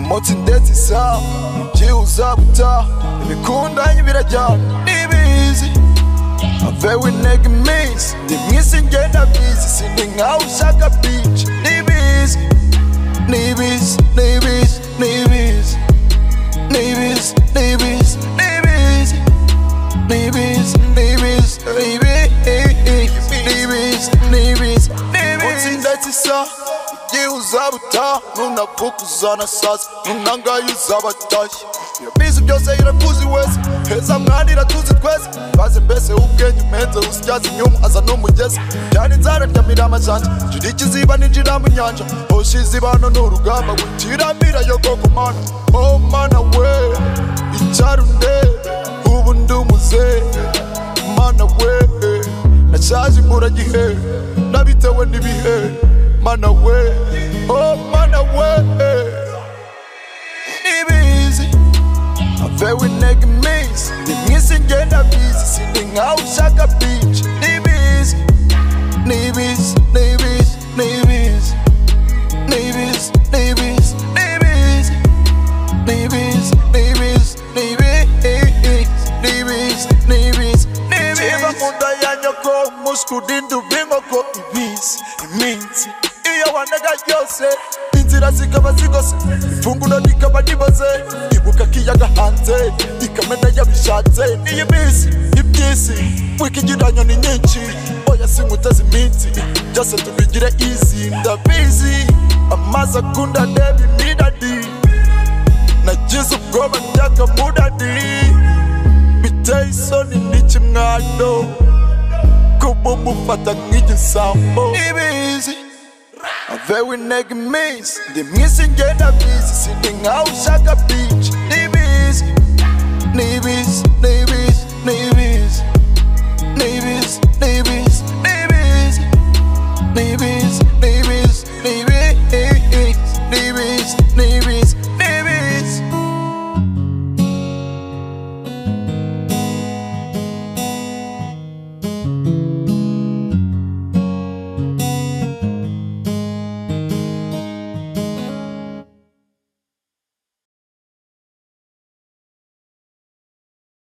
motsi ndetse isa byibuza gutaha ibikundanye birajyana n'ibizi avewe intege iminsi ndi mwisi ngenda bizi sindi nkawe ushaka bici n'ibizi n'ibizi n'ibizi n'ibizi n'ibizi n'ibizi n'ibizi n'ibizi n'ibizi n'ibizi n'ibizi n'ibizi n'ibizi ndetse isa yihuza butaha nunakukuza na sasa nunangayuza abatashye irabizi byose irakuzi wese heza mwana iratuzi twese baze mbese ubwenge umenze usityaza inyuma aza n'umugezi byari inzara ryamira amajanja jira ikiziba ninjira mu nyanja hoshi izibano ni urugamba witirambira yo koko mana oh mana we icyarunde ubu ndi umuze mana we nashaje imburagihe nabitewe n'ibihe mana we oh mana we ibizi avewe intege iminsi ndi mwisi ngenda bizi sindi nkawe ushaka bici n'ibizi n'ibizi n'ibizi n'ibizi n'ibizi n'ibizi n'ibizi n'ibizi n'ibizi n'ibizi n'ibizi n'ibizi n'ibizi niba nkunda ya nyoko umuswi udinda uba inkoko iminsi iminsi iyo wanega ryose inzira zikaba zigose ifunguro rikaba riboze ibuka kiyaga hanze ikamena yabishatse niyo minsi iby'isi wikigiranyo ni nyinshi oya sinkuteze iminsi byose tubigire izi ndabizi amazi akunda ndeba imiradi nagize ubwoba ndy'akamuradi biteye isoni n'ikimwano kuba umufata nk'igisambo ibizi avewe intego iminsi ndi mwisi ngenda bizi sindi nkawe ushaka bici n'ibizi n'ibizi